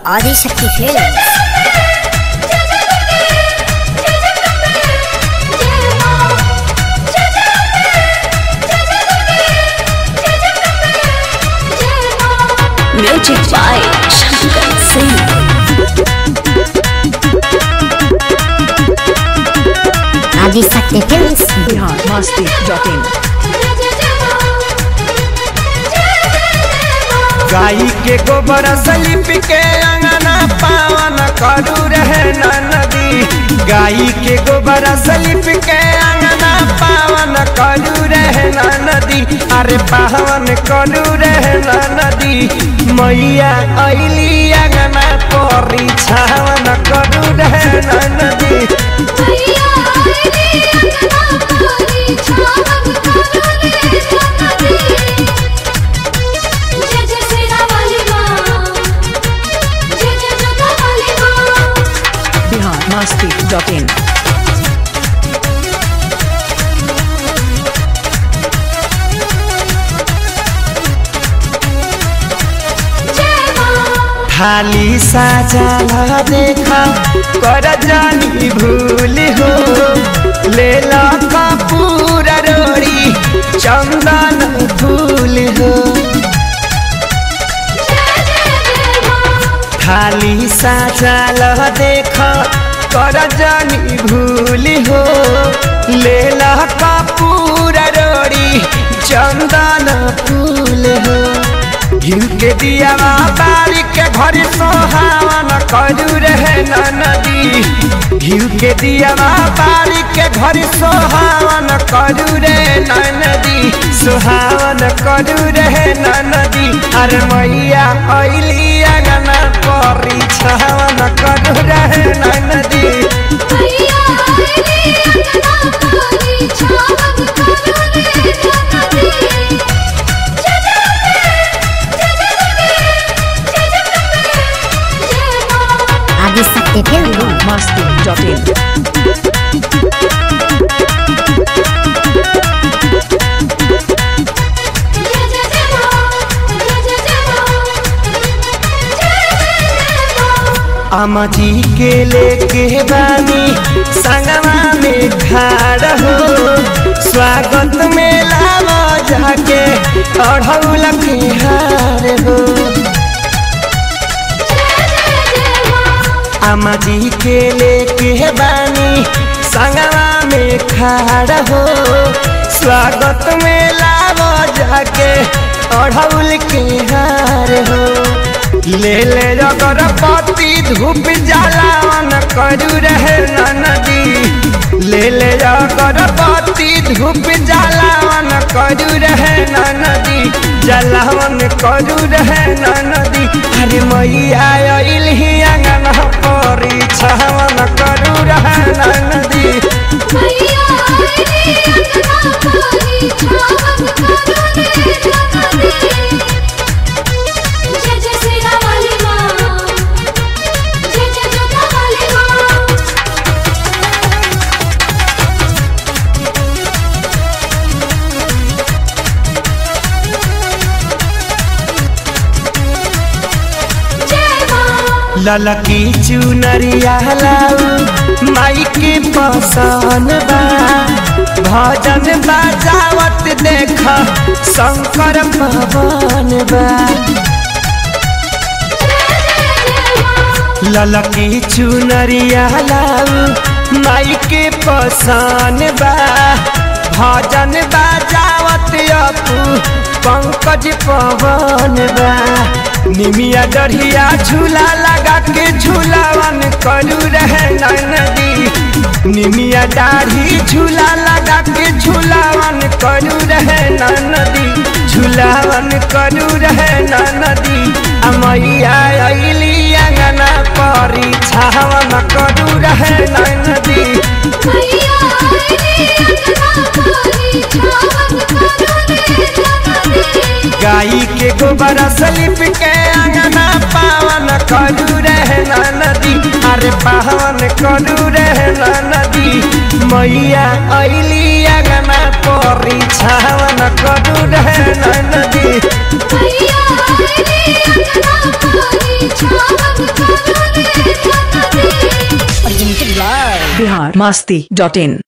Adishakti films Music by Shankar Singh. Adishakti films Bihar Masti dot in. गाई के गोबर slip के अंगना पावन करू रहे न नदी गाई के गोबर सलिप के अंगना पावन करू रहे न नदी अरे पावन करू रहे न नदी मैया अली अंगना परी छावन करू रहे न नदी Bihar Masti dot in. थाली साजा देखा कर जानी भूल हो ले ला कपूर रोड़ी चंदन फूल हो थाली साजा देखा कर जानी भूल हो ले ला कपूर रोड़ी चंदन फूल हो घिउ के दिया बारी के घर सोहावन करू रहे न नदी घिउ के दिया बारी के घर सोहावन करू रे न नदी सोहावन करू रहे न नदी अरे मैया अली अंगना परी छावन करू रहे न नदी Adishakti films Bihar Masti dot in. अमजी के लेके बानी संगमा में खाड़ हो स्वागत में लावा जाके अढ़ौल के हार हो अमजी के लेके बानी संगमा में खाड़ हो स्वागत में लावा जाके अढ़ौल के हार हो ले ले अगरबत्ती धूप जलावन करू रहे न नदी ले ले अगरबत्ती धूप जलावन करू रहे न नदी जलावन करू रहे न नदी अरे मैया अइलही अंगना परी छावन करू रहे न नदी ललकी चुनरिया लाऊ माई के पसन बा भजन बाजावत देख शंकर पवन बा ललकी चुनरिया लाऊ माई के पसन बा भजन बाजावत अपू पंकज पवन बा निमिया डढ़िया झूला लगा के झूलावन करू रहे न नदी निमिया दाढ़ी झूला लगा के झूलावन करू रहे न नदी झूलावन करू रहे न नदी अमैया अइली अंगना परी छावन करू रहे न नदी गाई के गोबर सलिप के अंगना पावन करू रहे न नदी अरे पावन करू रहे न नदी मैया अइली अंगना परी छावन करू रहे न नदी मैया आईली अंगना पानी छावन बिहार मस्ती डॉट इन